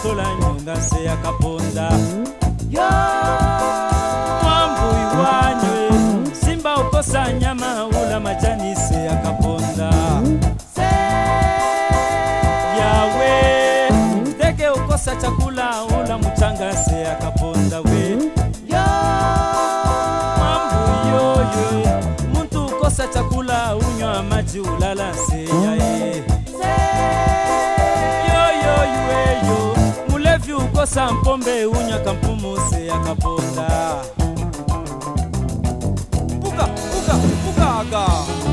tola nyonga se akaponda yo mwambui wanywe simba ukosa nyama ula majani se akaponda se yawe ndege ukosa chakula ula mchanga se akaponda we yo mwambui yoyo muntu ukosa chakula unywa maji ulala se yae se yoyoyweyo mulevi ukosa mpombe unywa kampumu se akaponda Puka, puka, pukaga.